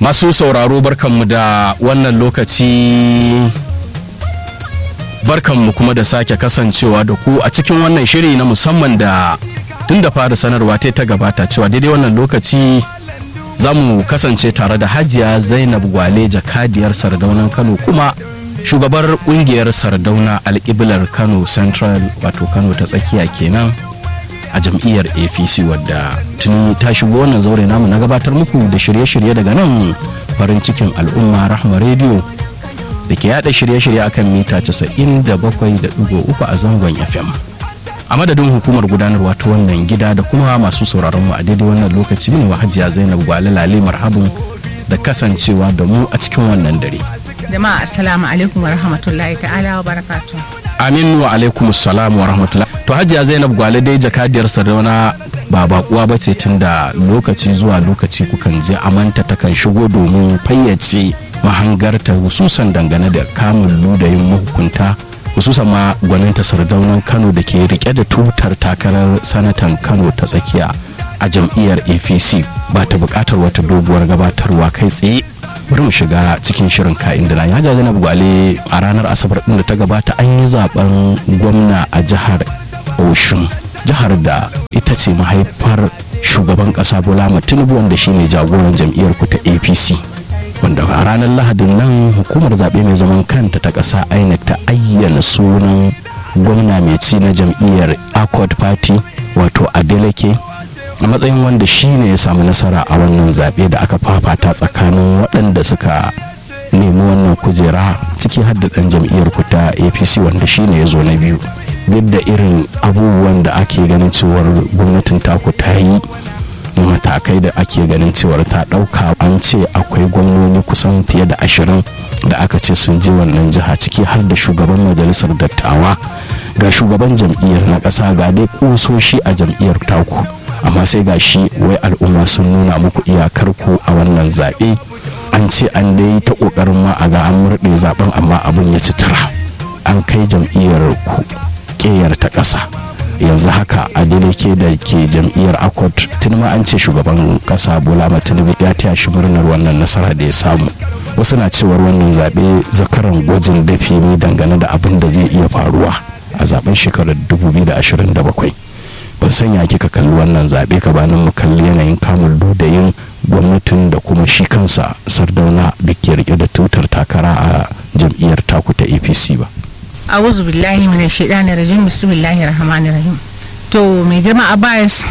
masu sauraro barkanmu da wannan lokaci barkanmu kuma da sake kasancewa da ku a cikin wannan shiri na musamman da tun da fara sanarwa ta ta gabata cewa daidai wannan lokaci za mu kasance tare da hajiya zainab gwale jakadiyar sardaunan kano kuma shugabar kungiyar sardauna alƙiblar kano central wato kano ta tsakiya kenan a jam'iyyar apc wadda tuni ta shigo wannan zaure namu na gabatar muku da shirye-shirye daga nan farin cikin al'umma rahma rediyo da ke yada shirye-shirye akan mita 97.3 a zangon fm a madadin hukumar gudanarwa ta wannan gida da kuma masu sauraron mu a daidai wannan lokaci ne wa hajiya zainab gwale lale marhabin da kasancewa da mu a cikin wannan dare jama'a assalamu alaikum wa rahmatullahi ta'ala wa barakatuh amin wa alaikum salam wa rahmatullah to hajiya zainab gwale dai jakadiyar sarauna ba bakuwa ba ce tun da lokaci zuwa lokaci kukan je amanta takan shigo domin fayyace mahangarta hususan dangane da kamun ludayin mahukunta hususan ma gwaninta sardaunan kano da ke rike da tutar takarar sanatan kano ta tsakiya a jam'iyyar apc ba ta bukatar wata doguwar gabatarwa kai tsaye bari mu shiga cikin shirin ka'in da ya zainab gwale a ranar asabar din da ta gabata an yi zaben gwamna a jihar oshun jihar da ita ce mahaifar shugaban kasa bola tinubu wanda shine jagoran jam'iyyar ku ta apc wanda a ranar lahadin nan hukumar zaɓe mai zaman kanta ta ƙasa inec ta ayyana sunan gwamna mai ci na jam'iyyar accord party wato adeleke a matsayin wanda shi ne ya samu nasara a wannan zaɓe da aka fafata tsakanin waɗanda suka nemi wannan kujera ciki har da ɗan jam'iyyar ku ta apc wanda shi ne ya zo na biyu duk da irin abubuwan da ake ganin cewar gwamnatin taku ta yi matakai da ake ganin cewar ta ɗauka an ce akwai gwamnoni kusan fiye da ashirin da aka ce sun je wannan jiha ciki har da shugaban majalisar dattawa ga shugaban jam'iyyar na ƙasa ga dai ƙusoshi a jam'iyyar taku amma sai ga shi wai al'umma sun nuna muku iyakar ku a wannan zaɓe an ce an dai ta ƙoƙarin ma a ga an murɗe zaɓen amma abin ya ci tura an kai jam'iyyar ku ƙeyar ta ƙasa yanzu haka adeleke da ke jam'iyyar akot tun ma an ce shugaban ƙasa bola tinubu ya taya shi murnar wannan nasara da ya samu wasu na cewar wannan zaɓe zakaran gwajin dafi ne dangane da abin da zai iya faruwa a zaben shekarar 2027 ban sanya kika kalli wannan zaɓe ka banin mu kalli yanayin kamun ludayin gwamnatin da kuma shi kansa sardauna da ke rike da tutar takara a jam'iyyar taku ta apc ba a'udhu billahi minash shaitanir rajim bismillahir rahmanir rahim to mai girma abbas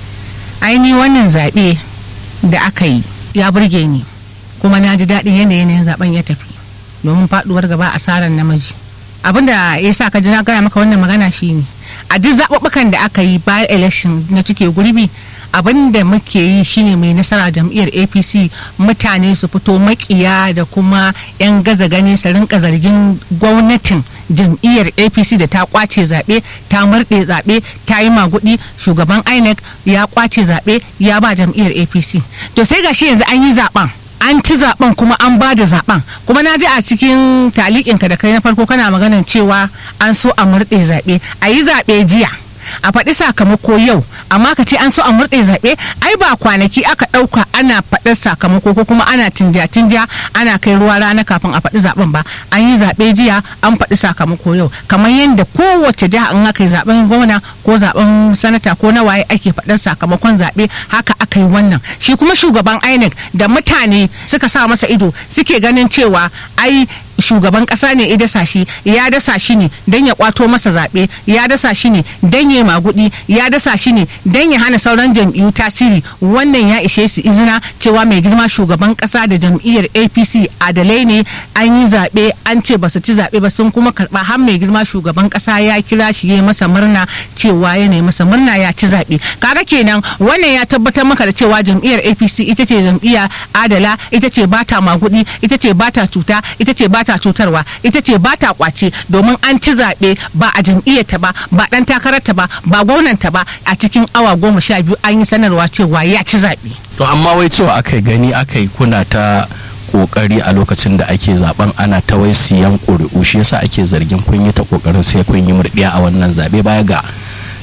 aini wannan zaɓe da aka yi ya burge ni kuma na ji daɗin yadda yanayin zaben ya tafi domin faɗuwar gaba asarar namiji abinda ya sa ka ji na gaya maka wannan magana shine a duk zaɓuɓɓukan da aka yi bayan election na cike gurbi abin da muke yi shine mai nasara jam'iyyar apc mutane su fito makiya da kuma 'yan gaza gani su rinka zargin gwamnatin jam'iyyar apc da ta kwace zaɓe ta murɗe zaɓe ta yi magudi shugaban inec ya kwace zaɓe ya ba jam'iyyar apc to sai gashi yanzu an yi zaɓen an ci zaben kuma an ba da zaben kuma na ji a cikin talikinka da kai na farko kana maganan cewa an so a murɗe zaɓe a yi zaɓe jiya a faɗi sakamako yau amma ka ce an so a murɗe zaɓe ai ba kwanaki aka ɗauka ana faɗar sakamako ko kuma ana tinja-tinja ana kai ruwa rana kafin a faɗi zaɓen ba an yi zaɓe jiya an faɗi sakamako yau kamar yadda kowace jiha in aka yi zaɓen gwamna ko zaɓen sanata ko na waye ake faɗar sakamakon zaɓe haka aka yi wannan shi kuma shugaban inec da mutane suka sa masa ido suke ganin cewa ai shugaban kasa ne ya dasa shi ya dasa shi ne don ya kwato masa zaɓe ya dasa shi ne don ya magudi ya dasa shi ne don ya hana sauran jam'iyyu tasiri wannan ya ishe su izina cewa mai girma shugaban kasa da jam'iyyar apc adalai ne an yi zaɓe an ce ba su ci zaɓe ba sun kuma karɓa har mai girma shugaban kasa ya kira shi ya masa murna cewa ya masa murna ya ci zaɓe kaga kenan wannan ya tabbatar maka da cewa jam'iyyar apc ita ce jam'iyya adala ita ce bata magudi ita ce bata cuta ita ce bata ta cutarwa ita ce ba ta kwace domin an ci zaɓe ba a jam'iyyarta ba ba ɗan takararta ba ba gwamnanta ba a cikin awa goma sha biyu an yi sanarwa cewa ya ci zaɓe. to amma wai cewa aka gani aka yi kuna ta kokari a lokacin da ake zaben ana ta wai siyan ƙuri'u shi yasa ake zargin kun yi ta kokarin sai kun yi murɗiya a wannan zaɓe baya ga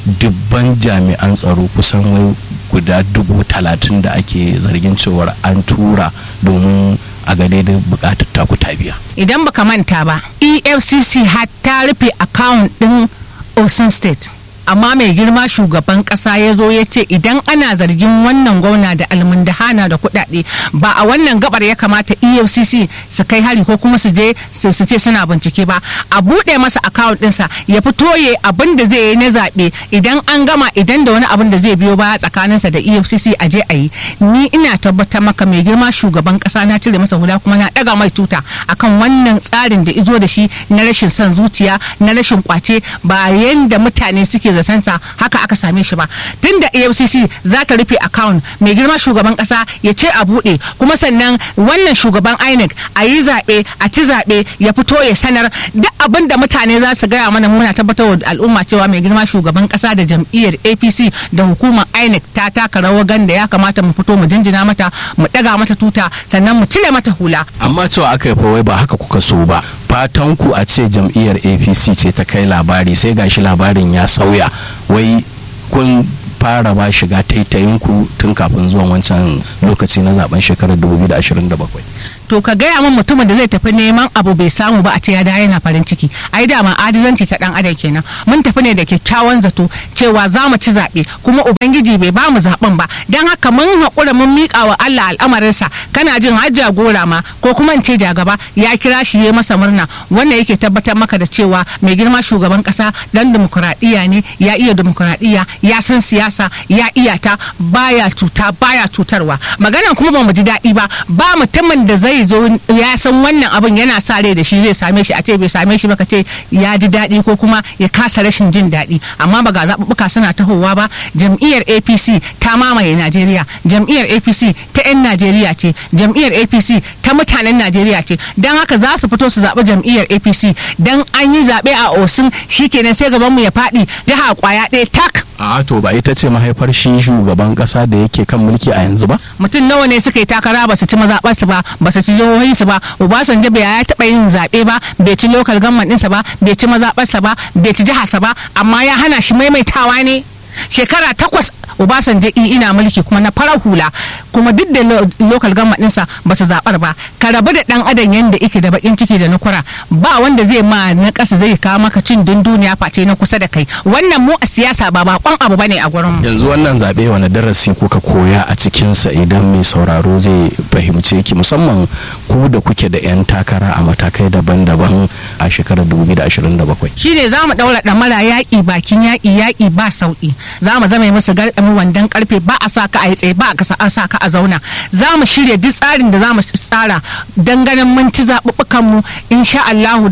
dubban jami'an tsaro kusan wai guda dubu talatin da ake zargin cewar an tura domin a ga daidai bukatar taku ta biya idan baka manta ba efcc har ta rufe account din osun state amma mai girma shugaban kasa ya zo ya ce idan ana zargin wannan gwamna da almundahana da kuɗaɗe ba a wannan gabar ya kamata efcc su kai hari ko kuma su je su ce suna bincike ba a buɗe masa account ɗinsa ya fito ya abin da zai yi na zaɓe idan an gama idan da wani abin da zai biyo baya tsakaninsa da efcc a je a yi ni ina tabbatar maka mai girma shugaban kasa na cire masa hula kuma na ɗaga mai tuta akan wannan tsarin da izo da shi na rashin son zuciya na rashin kwace ba yanda mutane suke zatansa haka aka same shi ba tunda efcc za ta rufe account mai girma shugaban kasa ya ce a bude kuma sannan wannan shugaban inec a yi zaɓe a ci zaɓe ya fito ya sanar duk abin da mutane za su gaya mana muna tabbatar wa al'umma cewa mai girma shugaban kasa da jam'iyyar apc da hukumar inec ta taka rawar ganda ya kamata mu fito mu jinjina mata mu ɗaga mata tuta sannan mu cire mata hula amma cewa aka yi wai ba haka kuka so ba fatan ku a ce jam'iyyar apc ce ta kai labari sai gashi labarin ya sauya wai kun fara ba shiga taitayinku tun kafin zuwan wancan lokaci na zaben shekarar 2027 to ka gaya min mutumin da zai tafi neman abu bai samu ba a ce ya da yana farin ciki ai da ma adizanci ta dan adam kenan mun tafi ne da kyakkyawan zato cewa za mu ci zaɓe kuma ubangiji bai ba mu zaɓen ba dan haka mun haƙura mun miƙa wa Allah al'amarinsa kana jin har jagora ma ko kuma in ce jagaba ya kira shi ya masa murna wanda yake tabbatar maka da cewa mai girma shugaban ƙasa dan dimokuraɗiyya ne ya iya dimokuraɗiyya ya san siyasa ya iya ta baya cuta baya cutarwa maganan kuma ba mu ji daɗi ba ba mutumin da zai zo ya san wannan abin yana sa rai da shi zai same shi a ce bai same shi ba ka ce ya ji daɗi ko kuma ya kasa rashin jin daɗi amma ba ga zaɓuɓɓuka suna tahowa ba jam'iyyar apc ta mamaye najeriya jam'iyyar apc ta 'yan najeriya ce jam'iyyar apc ta mutanen najeriya ce don haka za su fito su zaɓi jam'iyyar apc don an yi zaɓe a osun shikenan sai gabanmu ya faɗi jiha kwaya ɗaya tak a to ba ita ce mahaifar shi shugaban kasa da yake kan mulki a yanzu ba mutum nawa ne suka yi takara ba su ci mazaɓarsu ba ba su ci jihohinsu ba obasanjo bai ya taɓa yin zaɓe ba bai ci lokal government ɗinsa ba bai ci mazaɓarsa ba bai ci jiharsa ba amma ya hana shi maimaitawa ne shekara takwas obasanjo ina mulki kuma na farar hula kuma duk da local government ɗinsa ba su zaɓar ba ka rabu da ɗan adam yadda ike da bakin ciki da nukura ba wanda zai ma na ƙasa zai kawo maka cin dunduniya face na kusa da kai wannan mu a siyasa ba bakon abu bane a gurin mu yanzu wannan zaɓe wani darasi kuka koya a cikinsa idan mai sauraro zai fahimce ki musamman ku da kuke da 'yan takara a matakai daban-daban a shekarar 2027 shine za mu ɗaura ɗamara yaƙi bakin yaƙi yaƙi ba sauƙi za mu zama musu garɗami wandan karfe ba a sa ka a yi tsaye ba a sa ka a zauna za mu shirya duk tsarin da za mu tsara don ganin mun ci zaɓuɓɓukan mu insha Allahu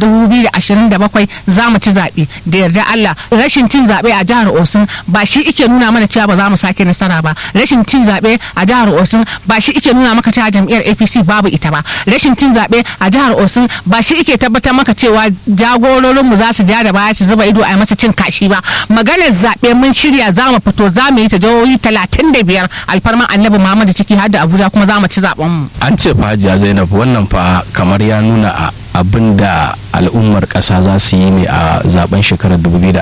2027 za mu ci zaɓe da yarda Allah rashin cin zaɓe a jihar Osun ba shi ike nuna mana cewa ba za mu sake nasara ba rashin cin zaɓe a jihar Osun ba shi ike nuna maka cewa jam'iyyar APC babu ita ba rashin cin zaɓe a jihar Osun ba shi ike tabbatar maka cewa jagororin mu za su ja da baya su zuba ido a masa cin kashi ba maganar zaɓe mun shirya za mu fito za mu yi ta jihohi talatin da biyar alfarman annabi muhammadu ciki har da abuja kuma za mu ci zaben mu an ce fa hajiya zainab wannan fa kamar ya nuna a abin da al'ummar ƙasa za su yi ne a zaben shekarar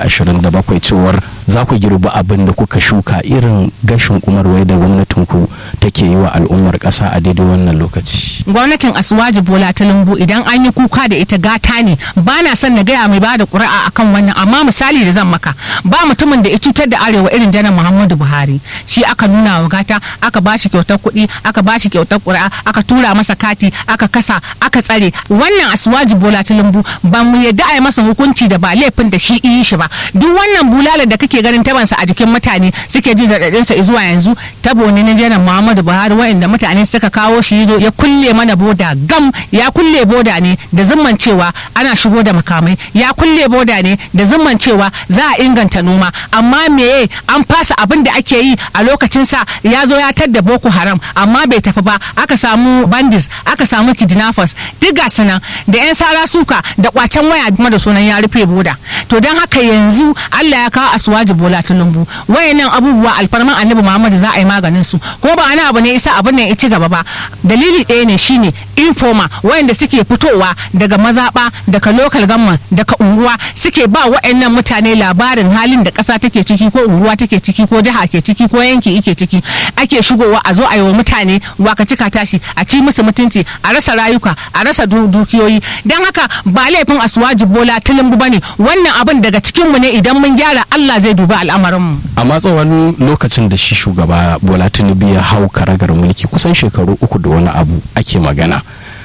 2027 cewar za ku girbi abin da kuka shuka irin gashin umarwai da gwamnatin ku take yi wa al'ummar ƙasa a daidai wannan lokaci gwamnatin asuwaji bola ta lumbu idan an yi kuka da ita gata ne ba na son na gaya mai bada ƙuri'a akan wannan amma misali da zan maka ba mutumin da ya cutar da arewa irin janar muhammadu buhari shi aka nuna wa gata aka bashi kyautar kuɗi aka bashi kyautar ƙuri'a aka tura masa kati aka kasa aka tsare wannan asuwaji bola ta lumbu ba mu yadda a yi masa hukunci da ba laifin da shi yi shi ba duk wannan bulalar da kake ganin tabansa a jikin mutane suke ji da sa zuwa yanzu tabo ne na janar muhammadu buhari wa'inda mutane suka kawo shi zo ya kulle mana boda gam ya kulle boda ne da zumman cewa ana shigo da makamai ya kulle boda ne da zumman cewa za a inganta noma amma meye an fasa abin da ake yi a lokacin sa ya zo ya tadda boko haram amma bai tafi ba aka samu bandits aka samu kidnappers duk ga sanan da yan sara suka da kwacen waya kuma da sunan ya rufe boda to don haka yanzu Allah ya kawo asuwaji bola tulumbu wayannan abubuwa alfarman annabi Muhammad za a yi maganin su ko ba wani abu ne isa abin nan ya ci gaba ba dalili ɗaya ne shine informa wayanda suke fitowa daga mazaba daga local government daga unguwa suke ba wayannan mutane labarin halin da ƙasa take ciki ko unguwa take ciki ko jiha ke ciki ko yanki ike ciki ake shigowa a zo a yi wa mutane waka cika tashi a ci musu mutunci a rasa rayuka a rasa dukiyoyi don haka ba laifin asuwaji bola tulumbu bane wannan abin daga cikinmu ne idan mun gyara Allah zai duba al'amarinmu amma tsawon lokacin da shi shugaba bola tinubu ya hau karagar mulki kusan shekaru uku da wani abu ake magana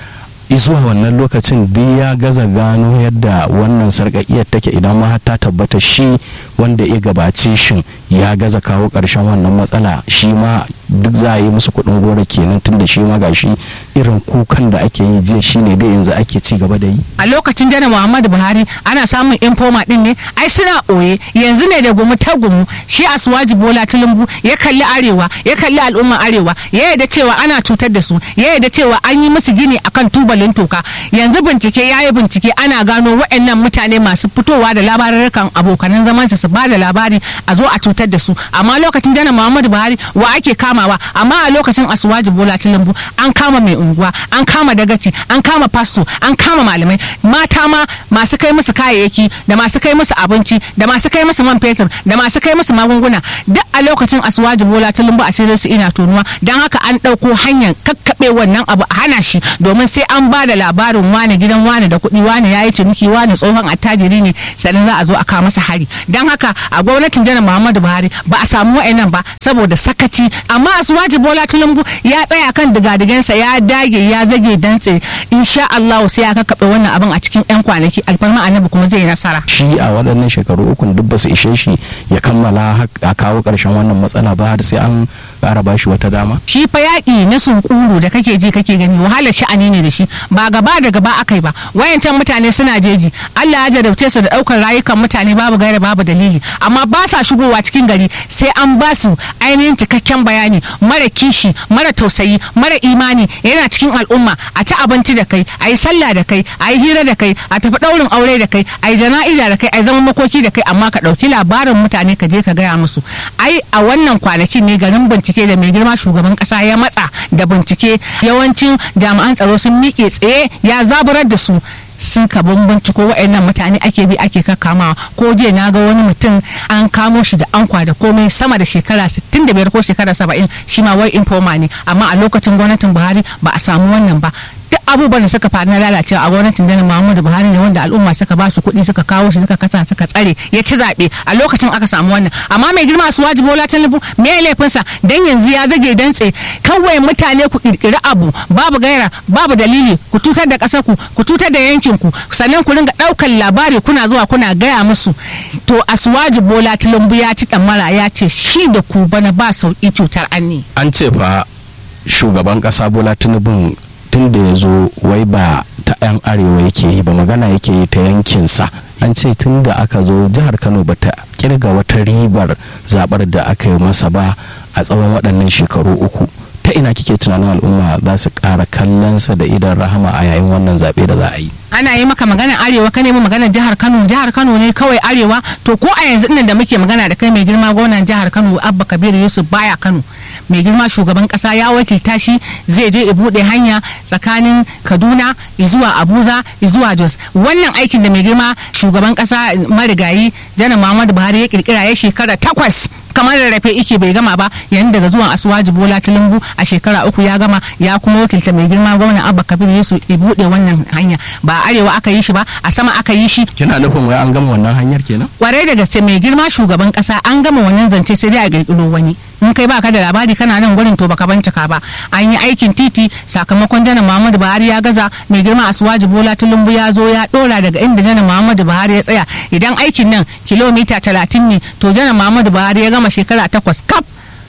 zuwa wannan lokacin duk ya gaza gano yadda wannan sarƙaƙiyar take idan ma ta tabbata shi wanda ya gabace shin ya gaza kawo ƙarshen wannan matsala shi ma duk za a yi musu kuɗin gora kenan tun da shi ma gashi irin kukan da ake yi jiya shine dai yanzu ake ci gaba da yi a lokacin janar muhammadu buhari ana samun informa din ne ai suna ɓoye yanzu ne da gumu ta gumu shi asuwaji bola tulumbu ya kalli arewa ya kalli al'umman arewa ya yarda cewa ana cutar da su ya yarda cewa an yi musu gini akan tubalin toka yanzu bincike ya yi bincike ana gano waɗannan mutane masu fitowa da labarurrukan abokanan zaman su ba da labari a zo a cutar da su amma lokacin janar muhammadu buhari wa ake kamawa amma a lokacin asuwaji bola tulumbu an kama mai unguwa an kama dagaci an kama fasto an kama malamai mata ma masu kai musu kayayyaki da masu kai musu abinci da masu kai musu man fetur da masu kai musu magunguna duk a lokacin asuwaji bola tulumbu a shirin su ina tonuwa don haka an ɗauko hanyar kakkaɓe wannan abu a hana shi domin sai an ba da labarin wane gidan wane da kuɗi wane ya yi ciniki wane tsohon attajiri ne sannan za a zo a kawo masa hari don haka a gwamnatin janar muhammadu buhari ba a samu wa'annan ba saboda sakaci amma asuwaji bola tulumbu ya tsaya kan digadigansa ya dage ya zage dantse insha Allah sai ya kakkaɓe wannan abin a cikin 'yan kwanaki alfarma annabi kuma zai yi nasara shi a waɗannan shekaru ukun duk ba su ishe shi ya kammala a kawo ƙarshen wannan matsala ba har sai an ƙara ba shi wata dama shi fa yaƙi na sunkuru da kake ji kake gani wahalar sha'ani ne da shi ba gaba da gaba akai ba wayancan mutane suna jeji Allah ya jarabce su da ɗaukar rayukan mutane babu gaira babu dalili amma ba sa shigowa cikin gari sai an ba su ainihin cikakken bayani mara kishi mara tausayi mara imani yana cikin al'umma a ci abinci da kai a yi sallah da kai a yi hira da kai a tafi ɗaurin aure da kai a yi jana'iza da kai a yi zaman makoki da kai amma ka ɗauki labarin mutane ka je ka gaya musu ai a wannan kwanakin ne garin bincike da mai girma shugaban ƙasa ya matsa da bincike yawancin jami'an tsaro sun miƙe tsaye ya zaburar da su sun ka binciko wa'annan mutane ake bi ake kakkamawa ko jiya na ga wani mutum an kamo shi da ankwa da komai sama da shekara 65 ko shekara 70 shi ma wai informa ne amma a lokacin gwamnatin buhari ba a samu wannan ba duk abubuwan da suka faru na lalacewa a gwamnatin janar muhammadu buhari ne wanda al'umma suka ba shi kuɗi suka kawo shi suka kasa suka tsare ya ci zaɓe a lokacin aka samu wannan amma mai girma su wajibi bola tinubu me ya laifinsa dan yanzu ya zage dantse kawai mutane ku kirkiri abu babu gaira babu dalili ku tutar da ƙasar ku ku tutar da yankin ku sannan ku ringa ɗaukar labari kuna zuwa kuna gaya musu to asuwaji bola tinubu ya ci ɗamara ya ce shi da ku bana ba sauƙi cutar anni an ce fa shugaban ƙasa bola tinubun tun da ya zo wai ba ta 'yan arewa yake yi ba magana yake yi ta yankinsa an ce tun da aka zo jihar kano ba ta kirga wata ribar zabar da aka yi masa ba a tsawon waɗannan shekaru uku ta ina kike tunanin al'umma za su ƙara kallonsa da idan rahama a yayin wannan zaɓe da za a yi ana yi maka maganar arewa ka nemi maganar jihar kano jihar kano ne kawai arewa to ko a yanzu nan da muke magana da kai mai girma gwamnan jihar kano abba kabiru yusuf baya kano mai girma shugaban kasa ya wakilta shi zai je bude hanya tsakanin kaduna zuwa abuja zuwa jos wannan aikin da mai girma shugaban kasa marigayi janar muhammadu buhari ya kirkira ya shekara takwas kamar rarrafe ike bai gama ba yayin daga zuwan asuwaji bola tulumbu a shekara uku ya gama ya kuma wakilta mai girma gwamnan abba kabir yusuf ya bude wannan hanya ba arewa aka yi shi ba a sama aka yi shi kina nufin wai an gama wannan hanyar kenan kwarai da gaske mai girma shugaban kasa an gama wannan zance sai dai a kirkiro wani in kai baka da labari kana nan gurin to baka bincika ba an yi aikin titi sakamakon janar muhammadu buhari ya gaza mai girma asuwaji bola tulumbu ya zo ya dora daga inda janar muhammadu buhari ya tsaya idan aikin nan kilomita talatin ne to janar muhammadu buhari ya gama shekara takwas kaf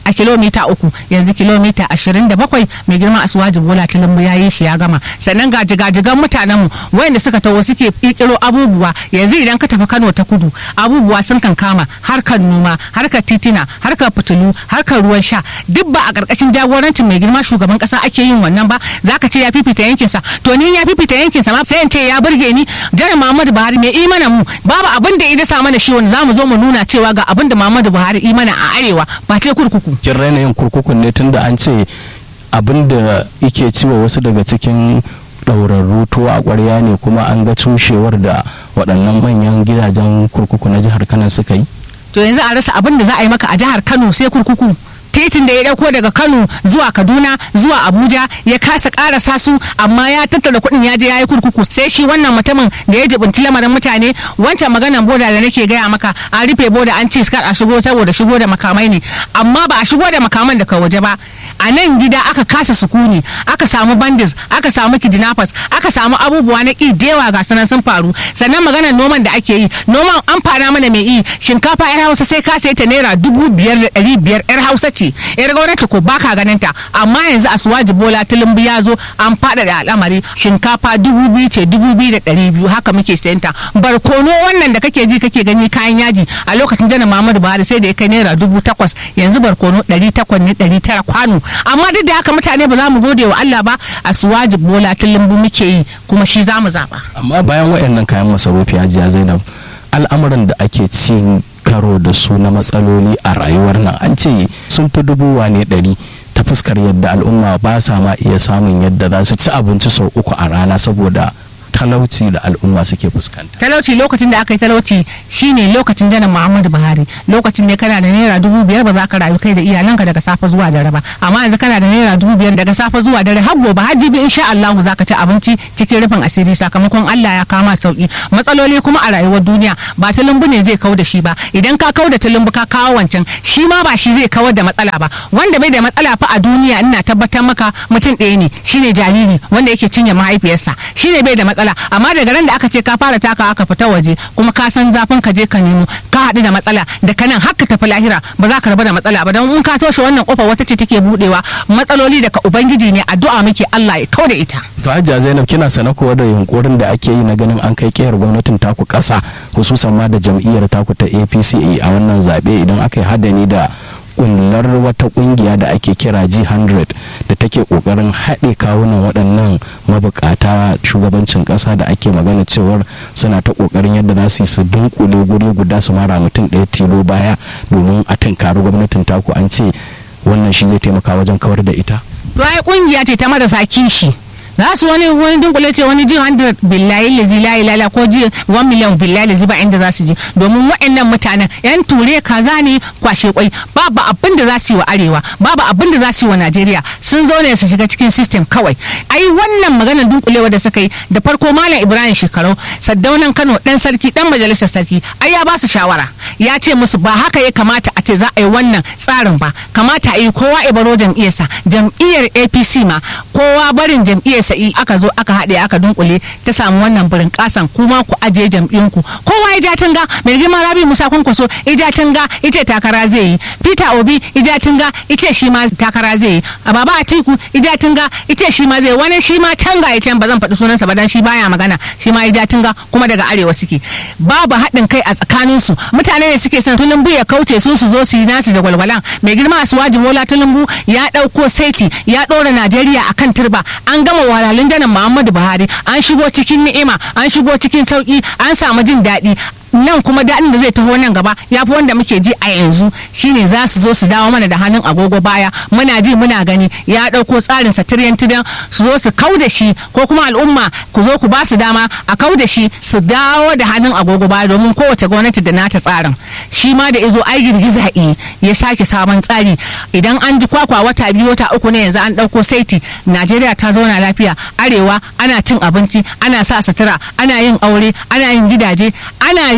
a kilomita uku yanzu kilomita ashirin da bakwai mai girma asuwaji bola tilimbu ya yi shi ya gama sannan ga jigajigan mutanen mu wayanda suka taho suke kirkiro abubuwa yanzu idan ka tafi kano ta kudu abubuwa sun kan kama harkar noma harkar titina harkar fitilu harkar ruwan sha duk ba a karkashin jagorancin mai girma shugaban kasa ake yin wannan ba zaka ce ya fifita yankinsa to ni ya fifita yankinsa ma sai in ce ya burge ni janar muhammadu buhari mai imana mu babu abin da ya sa mana shi wanda zamu zo mu nuna cewa ga abin da muhammadu buhari imana a arewa ba ce kurkuku kin raina yin kurkukun ne tunda an ce abin da yake ciwa wasu daga cikin ɗaurarru tuwo a ƙwarya ne kuma an ga cushewar da waɗannan manyan gidajen kurkuku na jihar kano suka yi to yanzu a rasa abin da za a yi maka a jihar kano sai kurkuku titin da ya dauko daga kano zuwa kaduna zuwa abuja ya kasa karasa su amma ya tattara kuɗin ya je ya yi kurkuku sai shi wannan mutumin da ya jibinci lamarin mutane wancan maganan boda da nake gaya maka an rufe boda an ce kar a shigo saboda shigo da makamai ne amma ba a shigo da makaman daga waje ba a nan gida aka kasa sukuni aka samu bandits aka samu kidnappers aka samu abubuwa na ƙi dewa ga sanan sun faru sannan maganar noman da ake yi noman an fara mana mai yi shinkafa yar hausa sai ka sai ta naira dubu biyar da ɗari biyar yar hausa ce yar gwamnati ko baka ganin ta amma yanzu asuwaji bola tulumbu ya zo an faɗaɗa al'amari shinkafa dubu biyu ce dubu biyu da ɗari biyu haka muke sayan ta barkono wannan da kake ji kake gani kayan yaji a lokacin janar muhammadu buhari sai da ya kai naira dubu takwas yanzu barkono ɗari takwas ne ɗari tara kwano amma duk da haka mutane ba za mu gode wa Allah ba a suwaji bola tulumbu muke yi kuma shi za mu zaɓa. amma bayan waɗannan kayan masarufi hajiya zainab al'amuran da ake ci karo da su na matsaloli a rayuwar nan an ce sun fi dubu wane ɗari ta fuskar yadda al'umma ba sa ma iya samun yadda za su ci abinci sau uku a rana saboda talauci da al'umma suke fuskanta. talauci lokacin da aka yi talauci shine lokacin janar muhammadu buhari lokacin ne kana da naira dubu biyar ba za ka rayu kai da iyalanka daga safe zuwa dare ba amma yanzu kana da naira dubu biyar daga safe zuwa dare har gobe har jibi insha allahu za ka ci abinci cikin rufin asiri sakamakon allah ya kama sauki matsaloli kuma a rayuwar duniya ba tulumbu ne zai kau da shi ba idan ka kau da tulumbu ka kawo wancan shi ma ba shi zai kawar da matsala ba wanda bai da matsala fa a duniya ina tabbatar maka mutum ɗaya ne shine jariri wanda yake cinye mahaifiyarsa shine bai da matsala amma daga ran da aka ce ka fara taka aka fita waje kuma ka san zafin ka je ka nemo ka haɗu da matsala da kanan haka tafi lahira ba za ka rabu da matsala ba don in ka toshe wannan kofa wata ce take budewa matsaloli daga ubangiji ne addu'a muke Allah ya kau da ita to hajiya zainab kina sana kowa da yunkurin da ake yi na ganin an kai kiyar gwamnatin taku ƙasa hususan ma da jam'iyyar taku ta apc a wannan zaɓe idan aka yi hadani da kullar wata kungiya da ake kira G100 da take kokarin haɗe kawunan waɗannan mabukata shugabancin ƙasa da ake magana cewar suna ta kokarin yadda za su yi su dunkule guri guda su mara mutum ɗaya tilo baya domin a tunkari gwamnatin taku an ce wannan shi zai taimaka wajen kawar da ita to ai kungiya ce ta marasa kishi za su wani wani dunkule ce wani jin 100 billahi lazi la ilala ko ji 1 miliyan billahi lazi ba inda za su je domin waɗannan mutanen yan ture kaza ne kwashe kwai babu abin da za su yi wa arewa babu abin da za su yi wa najeriya sun zo ne su shiga cikin system kawai ai wannan maganar dunkulewa da suka yi da farko malam ibrahim shekarau saddaunan kano dan sarki dan majalisar sarki ai ya ba su shawara ya ce musu ba haka ya kamata a ce za a yi wannan tsarin ba kamata a yi kowa ibaro jam'iyyarsa jam'iyyar apc ma kowa barin jam'iyyar sa'i aka zo aka haɗe aka dunkule ta samu wannan birin kasan kuma ku ajiye jam'iyyunku kowa ya ja tunga mai girma rabi musa kwankwaso ija tunga ita takara zai yi peter obi ija tunga ita shi ma takara zai yi a baba atiku ija tunga ita shi ma zai wani shi ma tanga ya can ba zan faɗi sunansa ba dan shi baya magana shi ma ija tunga kuma daga arewa suke babu haɗin kai a tsakanin su mutane ne suke son tulumbu ya kauce su su zo su yi nasu da gwalgwalan mai girma asuwaji mola tulumbu ya ɗauko saiti ya ɗora najeriya akan turba an gama walalin janar muhammadu buhari an shigo cikin ni'ima an shigo cikin sauki an samu jin daɗi nan kuma daɗin da zai taho nan gaba ya fi wanda muke ji a yanzu shine za su zo su dawo mana da hannun agogo baya muna ji muna gani ya ɗauko tsarin sa tiryan tiryan su zo su kau da shi ko kuma al'umma ku zo ku ba su dama a kau da shi su dawo da hannun agogo baya domin kowace gwamnati da nata tsarin shi ma da izo ai girgiza ya sake sabon tsari idan an ji kwakwa wata biyu wata uku ne yanzu an ɗauko saiti najeriya ta zauna lafiya arewa ana cin abinci ana sa sutura ana yin aure ana yin gidaje ana yi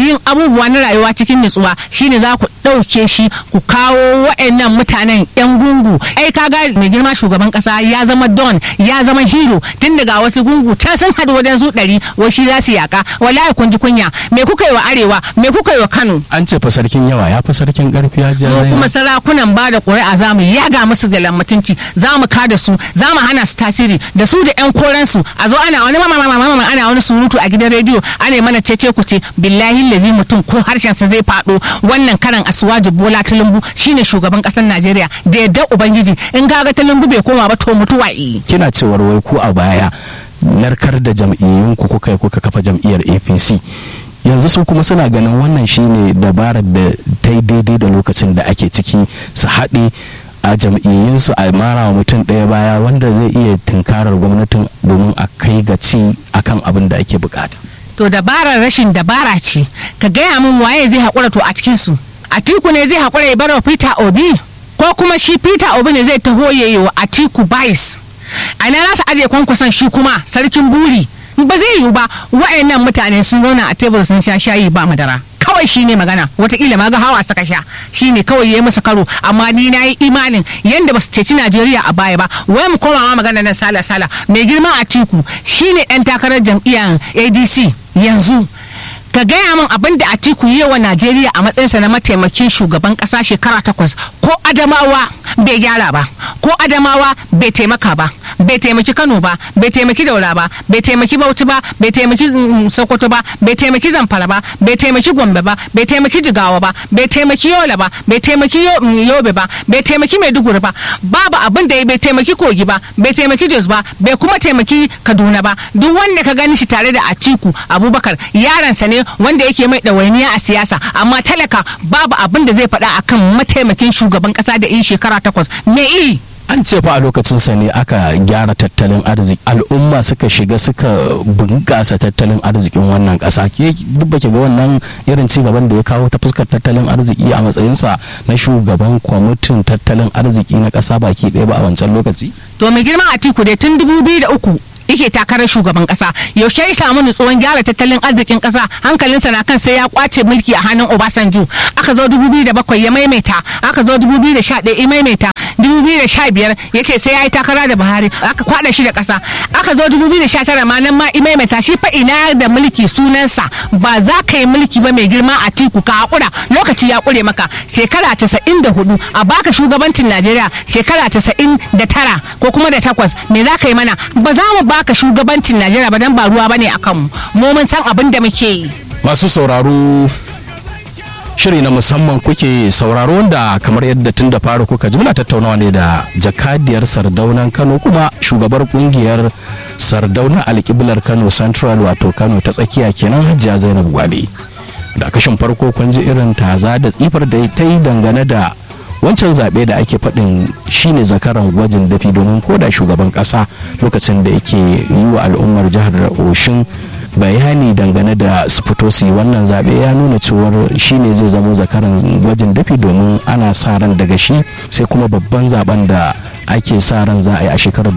yin abubuwa na rayuwa cikin nutsuwa shine za ku ɗauke shi ku kawo wa'annan mutanen yan gungu ai kaga mai girma shugaban kasa ya zama don ya zama hero tun daga wasu gungu can sun haɗu wajen su ɗari wai shi za su yaka wallahi kun ji kunya me kuka yi wa arewa me kuka yi wa kano an ce fa sarkin yawa ya fi sarkin karfi ya mu kuma sarakunan ba da ƙuri'a za mu yaga musu da lammutunci za mu kada su za mu hana su tasiri da su da yan koransu a zo ana wani mama ana wani surutu a gidan rediyo ana mana cece ku ce billahi lazi mutum ko harshen sa zai faɗo wannan karan asuwaji bola tulumbu shine shugaban ƙasar najeriya da yadda ubangiji in kaga tulumbu bai koma ba to mutuwa kina cewar wai ku a baya narkar da jam'iyyun ku kuka kuka kafa jam'iyyar apc yanzu su kuma suna ganin wannan shine dabarar da ta yi daidai da lokacin da ake ciki su haɗe a jam'iyyunsu a mara wa mutum ɗaya baya wanda zai iya tunkarar gwamnatin domin a kai ga ci akan abin da ake bukata to dabarar rashin dabara ce ka gaya min waye zai haƙura to a cikinsu atiku ne zai haƙura ya bar wa peter obi ko kuma shi peter obi ne zai taho ya yi wa atiku bais a ina za su ajiye kwankwason shi kuma sarkin buri ba zai yiwu ba wa'annan mutane sun zauna a tebur sun sha shayi ba madara kawai shine magana watakila ma ga hawa suka sha shine kawai yayi masa karo amma ni na yi imanin yanda ba su ceci Najeriya a baya ba wai mu koma ma magana nan sala sala mai girma a tiku shine dan takarar jam'iyyar ADC yanzu ka gaya min abin da Atiku yi wa Najeriya a matsayinsa na mataimakin shugaban kasa shekara takwas ko Adamawa bai gyara ba ko Adamawa bai taimaka ba bai taimaki Kano ba bai taimaki Daura ba bai taimaki Bauchi ba bai taimaki Sokoto ba bai taimaki Zamfara ba bai taimaki Gombe ba bai taimaki Jigawa ba bai taimaki Yola ba bai taimaki Yobe ba bai taimaki Maiduguri ba babu abin da bai taimaki Kogi ba bai taimaki Jos ba bai kuma taimaki Kaduna ba duk wanda ka gani shi tare da Atiku Abubakar yaransa ne wanda yake mai ɗawainiya a siyasa amma talaka babu abin da zai faɗa akan mataimakin shugaban ƙasa da yi shekara takwas me i an ce fa a lokacin sa ne aka gyara tattalin arziki al'umma suka shiga suka bunƙasa tattalin arzikin wannan ƙasa ke duk baki ga wannan irin ci gaban da ya kawo ta fuskar tattalin arziki a matsayinsa na shugaban kwamitin tattalin arziki na ƙasa baki ɗaya ba a wancan lokaci to mai girma a tiku dai tun dubu biyu da uku yake takarar shugaban kasa yaushe ya samu nutsuwan gyara tattalin arzikin kasa hankalinsa na kan sai ya kwace mulki a hannun obasanjo aka zo 2007 ya maimaita aka zo 2011 ya maimaita 2015 ya ce sai ya yi takara da buhari aka kwada shi da kasa aka zo 2019 ma nan ma i maimaita shi fa ina da mulki sunansa ba za ka yi mulki ba mai girma a tiku ka hakura lokaci ya kure maka shekara 94 a baka shugabancin najeriya shekara 99 ko kuma da takwas me za ka yi mana ba za mu baka shugabancin najeriya ba dan ba ruwa bane akan mu mu mun san abin da muke yi masu sauraro shiri na musamman kuke sauraro wanda kamar yadda tun da fara kuka ji muna tattaunawa ne da jakadiyar sardaunan kano kuma shugabar kungiyar sardauna alkiblar kano central wato kano ta tsakiya kenan hajiya zainab gwale da kashin farko kun ji irin taza da tsifar da ta yi dangane da wancan zaɓe da ake faɗin shine zakaran gwajin dafi domin koda shugaban ƙasa lokacin da yake yi wa al'ummar jihar oshin bayani dangane da su fito su yi wannan zaɓe ya nuna cewar shine zai zama zakaran gwajin dafi domin ana sa ran daga shi sai kuma babban zaben da ake sa ran za a yi a shekarar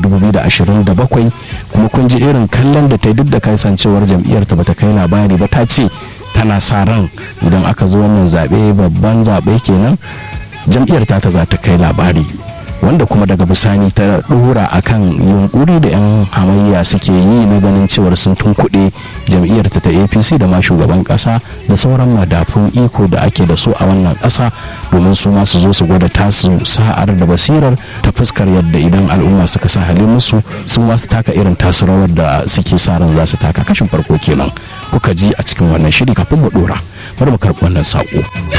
2027 kuma kun ji irin kallon da ta yi duk da kasancewar jam'iyyar ta bata kai labari ba ta ce tana sa ran idan aka zo wannan zaɓe babban zaɓe kenan jam'iyyar ta za ta kai labari wanda kuma daga bisani ta dora akan yunkuri da 'yan hamayya suke yi na ganin cewar sun tunkuɗe jam'iyyar ta ta apc da ma shugaban ƙasa da sauran madafun iko da ake da su a wannan ƙasa domin su ma su zo su gwada tasu sa'ar da basirar ta fuskar yadda idan al'umma suka sa halin musu su ma su taka irin tasu rawar da suke sa ran za su taka kashin farko kenan kuka ji a cikin wannan shiri kafin mu dora bari mu karɓi wannan saƙo.